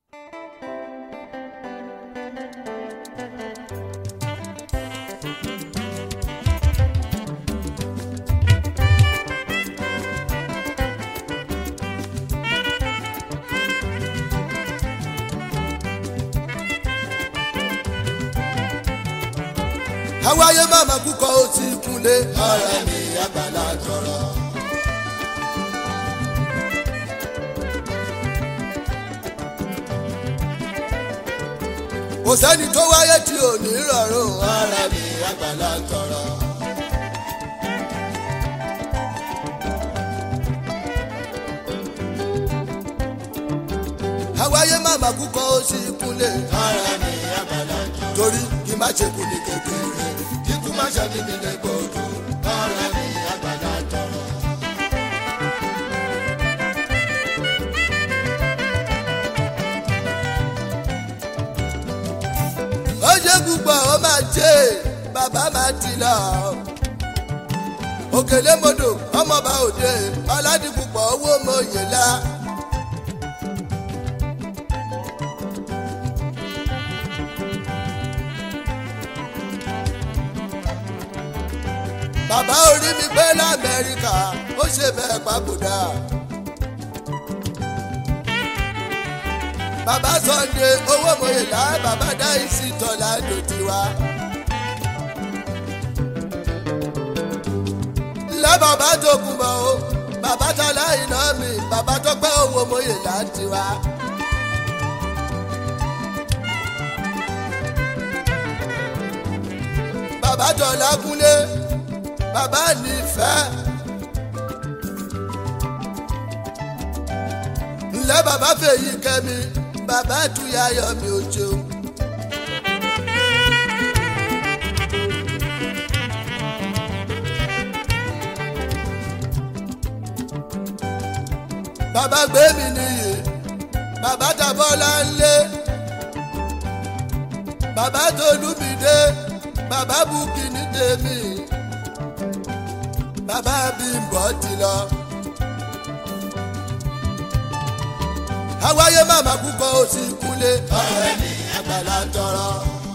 àwáyé màmá kúkọ ó ti kúnlé ọ̀rẹ́ mi àgbàlá tọrọ. kò sẹ́ni tó wáyé tí ò ní rọrùn ọ̀rẹ́ mi àgbàlá tọrọ. àwáyé màmá kúkọ ó ti kúnlé ọ̀rẹ́ mi àgbàlá tọrọ. torí kí má ṣe kú ní kékeré kíkú má ṣe ní nílé gbòdú ọ̀rẹ́ mi àgbàlá tọrọ. ó ṣe púpọ̀ ó máa ṣe bàbá máa ti lọ. òkèlè modò ọmọọba òde ọládìpúpọ̀ owó mòye la. bàbá orí mi gbé lamẹ́ríkà ó ṣe bẹ́ẹ̀ papòdà. bàbá Sunday owó mòyìnlá bàbá dáìsí tọ́lá dòtí wa. ńlá bàbá tó kú mọ́ o bàbá tọ́lá iná mi bàbá tó pẹ́ owó mòyìnlá tiwa. bàbá tọ́lá kúnlé bàbá nífẹ̀ẹ́. ńlẹ́ bàbá fèyí kẹ́mi bàbá tuyayọ̀ mi ò jẹun. bàbá gbé mi nìyí bàbá tàbọ́lá ńlé bàbá tolúmídé bàbá bukini tèmi bàbá bímbọ́ ti lọ. àwáyé màmá kúkọ ó sì kúnlé ọ̀rẹ́ mi àgbàlá tọrọ.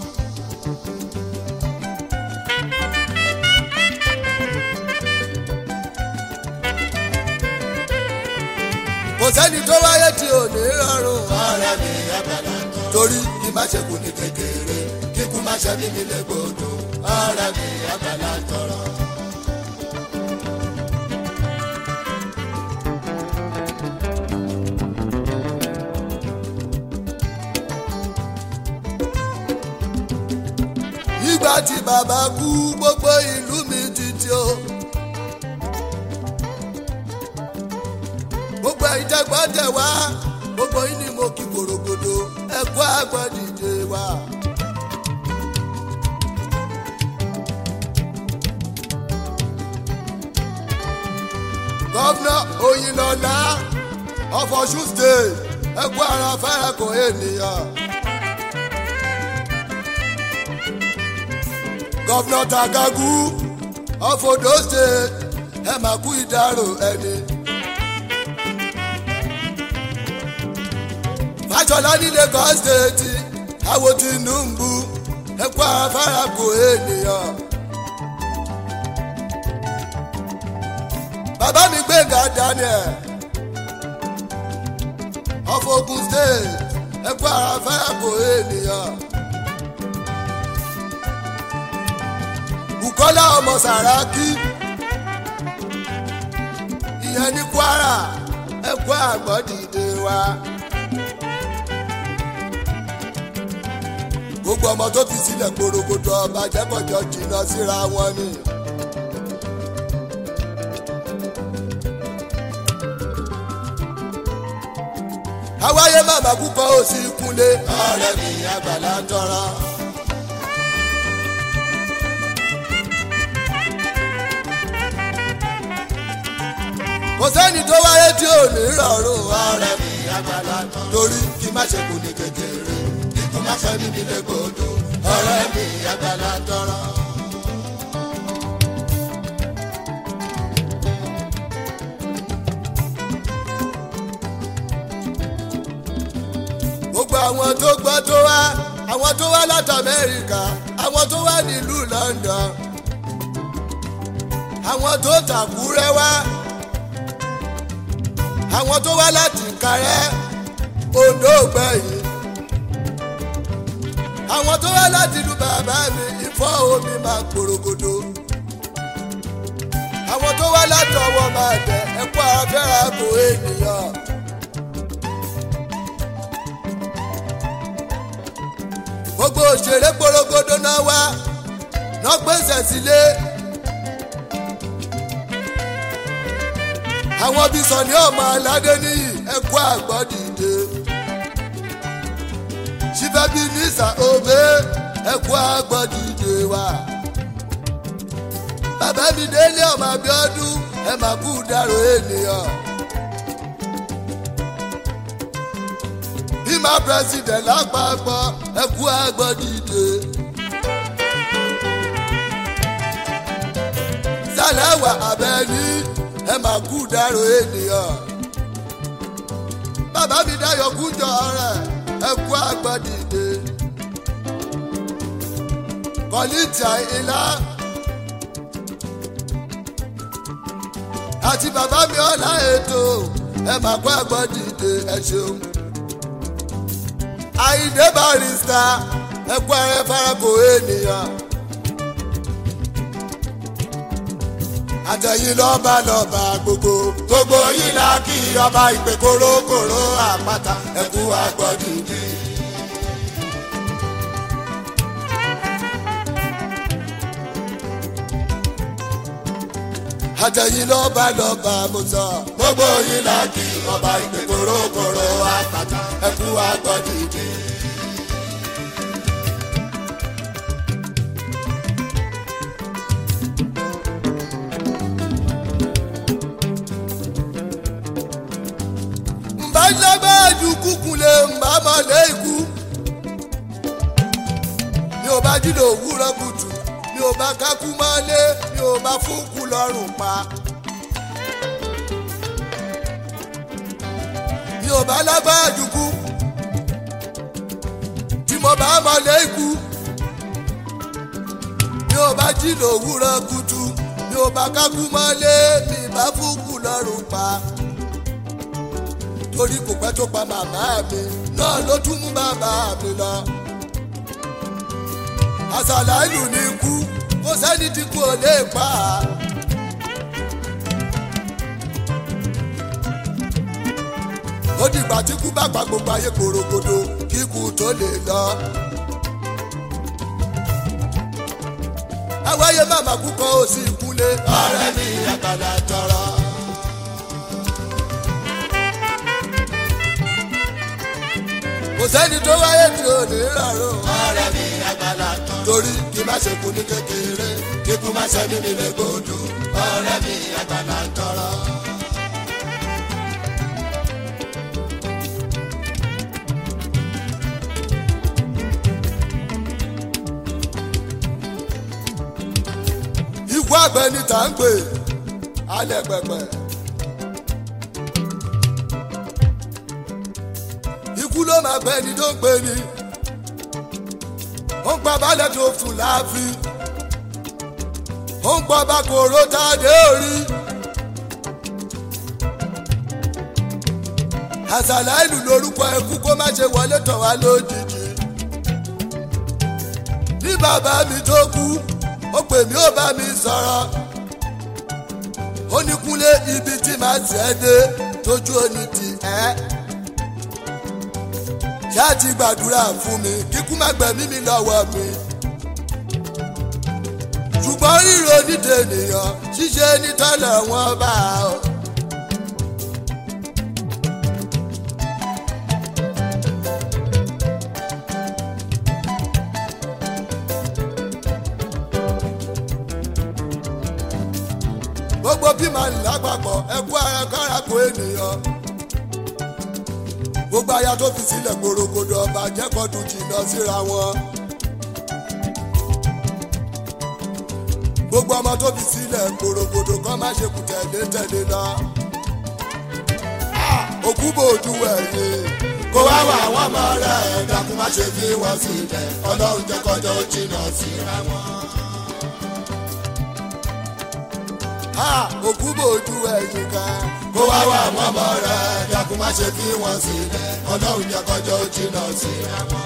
kò sẹ́ni tó wáyé tí ò ní rọrùn ọ̀rẹ́ mi àgbàlá tọrọ. torí kí má ṣe kú ní kékeré kíkú má ṣe ní nílé gbòdò ọ̀rẹ́ mi àgbàlá tọrọ. nígbà tí bàbá kú gbogbo ìlú mi títí o. gbogbo ìjẹgbọ́n tẹ̀ wá gbogbo yín ni mo kí korogodo ẹ̀kọ́ àgbọ̀n dìde wá. gọ́fúnà Oyinlọ́lá of Ọ̀ṣun state ẹ̀kọ́ ara fẹ́rẹ̀ kò ènìyàn. gọ́fúnà Tagagu of Ondo state ẹ máa kú ìdárò ẹni. Fáṣọlá ní Lagos state àwo Tinubu ẹ kú afárá kò ènìyàn. bàbá mi Gbénga Daniel of Ogun state ẹ kú afárá kò ènìyàn. Bùkọ́lá ọmọ Sàràkí ìyẹn ní Kwara ẹ̀kọ́ àgbọ̀ dìde wa. gbogbo ọmọ tó fi sílẹ̀ gbòrògbòdò ọba jẹ́kọ̀jọ́ jìnnà síra wọn ni. àwáyé màmá kúkọ ó sì kúnlé ọ̀rẹ́ mi àgbàlá tọrọ. kò sẹ́ni tó wáyé tí ò ní rọrùn ọ̀rẹ́ mi àgbàlá torí kí má ṣe kú ní kékeré kí má ṣe ní nílé gbòdò ọ̀rẹ́ mi àgbàlá tọrọ. àwọn tó gbọ́ tó wá àwọn tó wá láti amẹ́ríkà àwọn tó wá nílùú london àwọn tó tàkúrẹ́ wá àwọn tó wá láti kárẹ́ odò gbẹ̀yìn àwọn tó wá láti ìlú bàbá mi ìfọ́ omi máa gbòrògbòdò àwọn tó wá láti ọwọ́ máa tẹ ẹ̀kọ́ afẹ́ra kò ènìyàn. gbogbo òṣèré gbòrògbòdò náà wá náà gbèsè sílé. àwọn bíi sọ̀ni ọmọ aládé níyì ẹ̀kọ́ àgbọ̀dìde. sífẹ́ bíi nísà òbé ẹ̀kọ́ àgbọ̀dìde wa. bàbá mi délé ọmọ abiodun ẹ máa kú dárò ènìyàn. bímọ president lápapọ̀ ẹ̀kú àgbọ̀dìde. sálẹ̀wà abẹ́ni ẹ máa kú dárò ènìyàn. bàbá mi dáyọ̀ kújọ rẹ̀ ẹ̀kú àgbọ̀dìde. kọ́lítà ìlà. àti bàbá mi ọ̀la ètò ẹ máa kó àgbọ̀dìde ẹ ṣeun àìdè barista ẹkú ara farako ènìyàn. àtẹ̀yìn lọ́ba lọ́ba gbogbo gbogbo yìí la kí ọba ìpè kórókòró àpáta ẹkú àgbọ̀dìdì. àtẹ̀yìn lọ́ba lọ́ba mo sọ gbogbo yìí la kí ọba ìpè kórókòró àpáta ẹkú àgbọ̀dìdì. mbàjẹ́bẹ́ẹ̀dù kúkúlẹ̀ mbàmọ́lẹ̀ ikú. mi ò bá jílò òwúrọ̀ kùtù mi ò bá kákú mọ́lé mi ò bá fúnkù lọ́rùn pa. mi ò bá lágbáàdù kú tí mo bá mọ́lẹ̀ ikú. mi ò bá jílò òwúrọ̀ kùtù mi ò bá kákú mọ́lé mi bá fúnkù lọ́rùn pa torí kò pẹ́ tó pa màmá mi náà ló tún mú bàbá mi lọ. àṣàlà ìlú ní ikú kò sẹ́ni tí kò lè pa á. ó dìgbà tí kú bá pa gbogbo ayé korogodo kí ikú tó lè lọ. àwáyé màmá kú kan ó sì kúlé. ọ̀rẹ́ mi àgbàlá tọrọ. kò sẹ́ni tó wáyé tí ò ní rọrùn. ọ̀rẹ́ mi àgbàlá tán. torí kí má ṣe kú ní kékeré kíkú má ṣe ní nílé gbòdú. ọ̀rẹ́ mi àgbàlá tọrọ. ikú àgbẹ̀ ni tà ń pè alẹ́ pẹ̀pẹ̀. ikú ló máa gbẹ ni tó ń pè ní. ó ń pa balẹ̀ tó fún láàfin. ó ń pa bákòrò tá a dé orí. àṣàlà ìlú lórúkọ ẹkú kó má ṣe wọlé tàn wá lójijì. ní bàbá mi tó kú ó pè mí ó bá mi sọ̀rọ̀. ó ní kúnlé ibi tí màá tiẹ̀ dé tójú òní ti ẹ́. Eh? ṣáà ti gbàdúrà fún mi kíkú má gbẹ̀mí mi lọ́wọ́ mi. ṣùgbọ́n ríro nídìí ènìyàn ṣíṣe nítọ́lẹ̀ wọn bá ọ. gbogbo bí màá lápapọ̀ ẹkú ara kára kó ènìyàn gbogbo aya tó fi sílẹ̀ gbòrògbòdò ọba jẹ́kọ̀ọ́dún jìnnà síra wọn. gbogbo ọmọ tó fi sílẹ̀ gbòrògbòdò kan má ṣe kù tẹ̀lé tẹ̀lé lọ. òkú bòójú ẹ̀yìn kó wá wà wọ́n mọ́ rẹ̀ dákun má ṣe fi wọ́n sílẹ̀ ọlọ́run jẹ́ kọjọ́ jìnnà síra wọn. òkú bòjú ẹ̀yìn kan kó wá wà wọ́n mọ́ rẹ̀ dákun má ṣe fi wọ́n sílẹ̀ ọlọ́run jẹ́ kọjọ́ jìnnà síra wọn.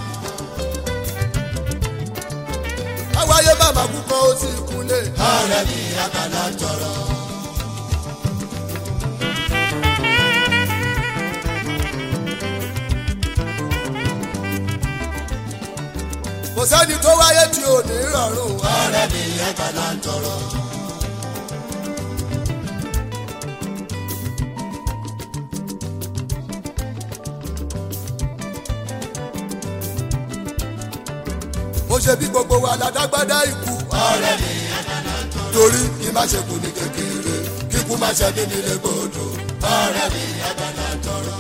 àwáyé bàbá kúkọ ó sì kúnlẹ̀. ọ̀rẹ́ mi àgbàlá tọrọ. kò sẹ́ni tó wáyé tí ò ní rọrùn. ọ̀rẹ́ mi àgbàlá tọrọ. mo ṣe bí gbogbo wa ládágbádá ikú. ọ̀rẹ́ mi torí kí má ṣe kú ní kékeré kíkú má ṣe bí nílé gbòdò. ọ̀rẹ́ mi àgbàlá tọrọ.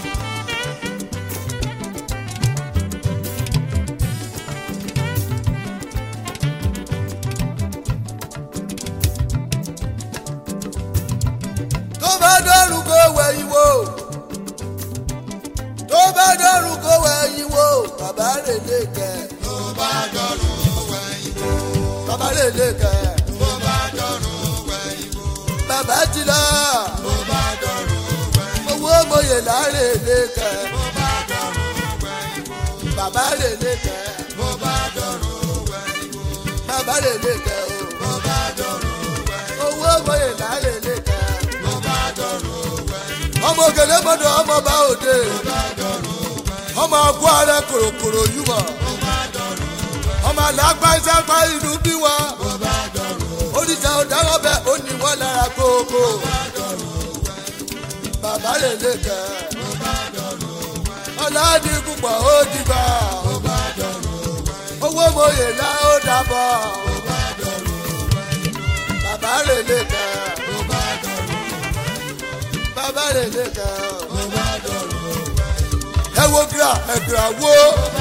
tó bá dọ́rùn kó wẹ̀yìn wò tó bá dọ́rùn kó wẹ̀yìn wò bàbá rẹ̀ lè kẹ́ tó bá dọ̀rùn wẹ̀yìn wò. bàbá rẹ̀ lè kẹ́ tó bá dọ̀rùn wẹ̀yìn wò. bàbá ti lọ tó bá dọ̀rùn wẹ̀yìn wò. owó mòye láre lè kẹ́ tó bá dọ̀rùn wẹ̀yìn wò. bàbá rẹ̀ lè kẹ́ tó bá dọ̀rùn wẹ̀yìn wò. bàbá rẹ̀ lè kẹ́ o tó bá dọ̀rùn wẹ̀yìn wò. owó mòye láre lè kẹ́ tó bá dọ̀rùn wẹ̀yìn wò. ọmọ òkèlè mọ́dọ̀ ọmọ bá òde tó bá dọ̀rùn wẹ̀yìn wò. ọmọ ọkọ ààrẹ kòròkòrò yìí wọ̀ tó bá dọ̀rùn wẹ̀yìn ọmọ àlágbá ìsáfá inú bí wọn wò. tó bá dọ̀rùn oríṣà ọ̀daràn bẹ́ẹ̀ ó ní wọ́n lára kókó bàbá rẹ̀ lè kẹ́ tó bá dọ̀rùn wẹ̀yìn ọ̀làdì púpọ̀ ó dìgbà tó bá dọ̀rùn wẹ̀yìn owó mòye lá ó dàbọ̀ tó bá dọ̀rùn wẹ̀yìn bàbá rẹ̀ lè kẹ́ tó bá dọ̀rùn bàbá rẹ̀ lè kẹ́ tó bá dọ̀rùn ẹ wo gra ẹgbẹ̀rún àwo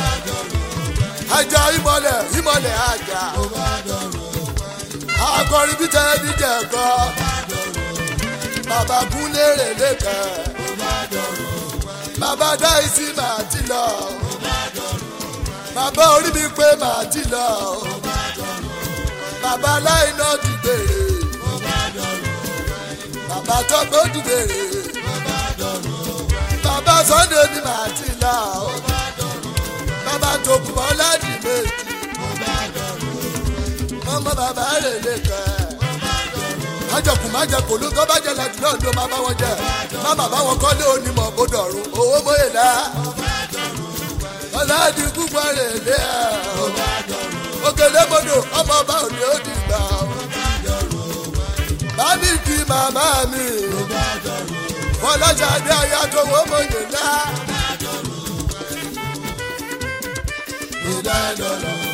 ajá ìmọ̀lẹ̀ ìmọ̀lẹ̀ ajá tó bá dọ̀rùn akọrin bí tẹ́ ẹni jẹ́ ẹ̀kọ́ bàbá kúnlé rẹ̀ lè kẹ́ tó bá dọ̀rùn bàbá dá ìsí màá ti lọ bàbá orí mi pé màá ti lọ bàbá láìná ti gbèrè bàbá tọ́gbó ti gbèrè bàbá sunday ni màá ti lọ bàbá tòkùnbọ̀ láti méjì ọmọ bàbá rẹ̀ lè kẹ́ májọkùn májọkùn ló tó bá jẹ láti náà ló máa bá wọn jẹ má má bá wọn kọ́lé onímọ̀ bó dọ̀rùn owó mọ́yè lá ọ̀làdì púpọ̀ rẹ̀ lé ẹ̀ òkèlè gbọdọ̀ ọmọ ọba òní ó ti gbà ó bámi kí màmá mi fọláṣadé ayájọ owó mọ́yè lá ìdádọ́rùn